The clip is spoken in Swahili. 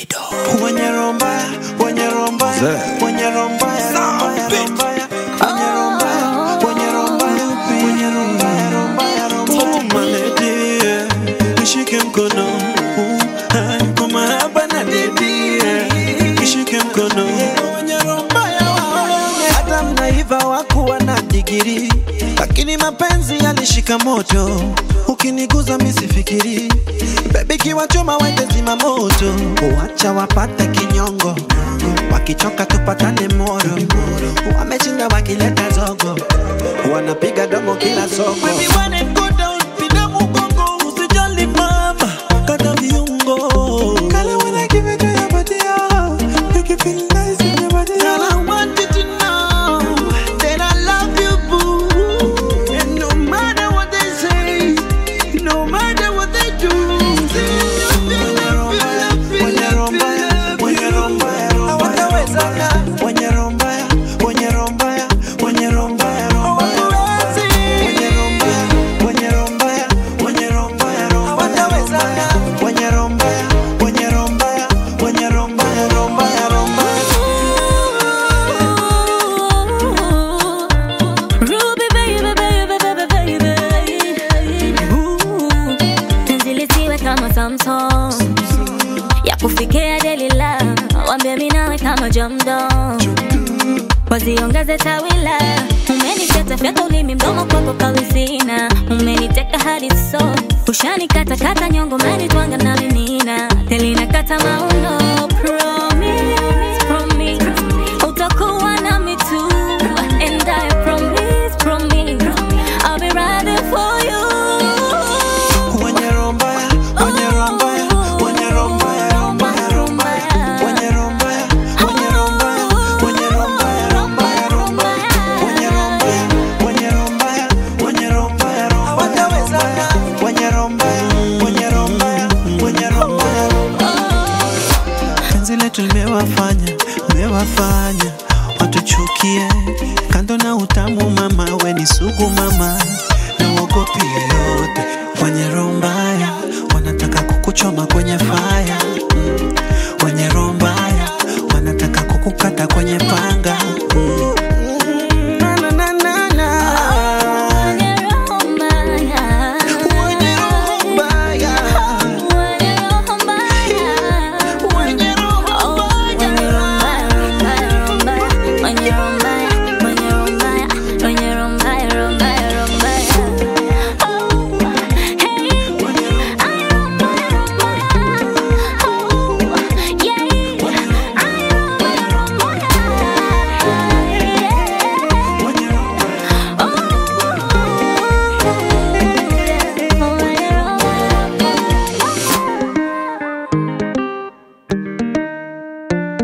Davido. Wenye roho mbaya, wenye roho mbaya, Zee. wenye roho mbaya, roho mbaya, roho mbaya. Wenye roho mbaya, wenye roho mbaya, wenye roho mbaya, roho mbaya, roho mbaya. Oh, my lady, yeah. Nishike mkono uh, ah, kwa mahaba na dedi yeah. Nishike mkono Wenye roho mbaya, wao. hata mnaiva wakuwa na digiri lakini mapenzi yalishika moto ukiniguza misifikiri bebi kiwachoma wende zima moto wacha wapate kinyongo wakichoka tupatane moro wamechinda wakileta zogo wanapiga domo kila soko Baby, when it go down, pinda mgongo, usijali mama, kata viungo. Kale when I give it to your body, oh, make you feel nice in your body, Girl, I want you to know that I love you, boo. And no matter what they say, no matter what they do, Wenye roho mbaya, wenye roho mbaya, hawatawezana. Wenye roho mbaya, wenye roho mbaya, wenye roho mbaya, roho mbaya. Wenye roho mbaya, wenye roho mbaya, wenye roho mbaya, roho mbaya. Hawatawezana. Wenye roho mbaya, wenye roho mbaya, wenye roho mbaya, roho mbaya, roho mbaya. Ruby baby baby baby baby Ooh, Tenzi lisiwe kama Samsung ya kufikia Delila, wambie mimi nawe kama Jamdo, waziongeze tawila. Umeniteta fyata ulimi mdomo kwako kawizina, umeniteka hadi so ushanikata kata nyongo, umenitwanga na linina telina kata mauno. Promise, promise utakuwa nami tu, and I promise, promise I'll be riding for you. Wenye roho mbaya, wenye roho mbaya, wenye roho mbaya, roho mbaya, roho mbaya. Wenye roho mbaya, wenye roho mbaya, wenye roho mbaya, roho mbaya, roho mbaya. Wenye roho mbaya, wenye roho mbaya, wenye roho mbaya, roho mbaya. Hawatawezana. Wenye roho mbaya, wenye roho mbaya, wenye roho mbaya, roho mbaya. Penzi letu limewafanya, limewafanya watuchukie. Kando na utamu mama, we ni sugu mama, na uogopi yoyote. Wenye roho mbaya wanataka kukuchoma kwenye faya, Mm. wenye roho mbaya wanataka kukukata kwenye panga.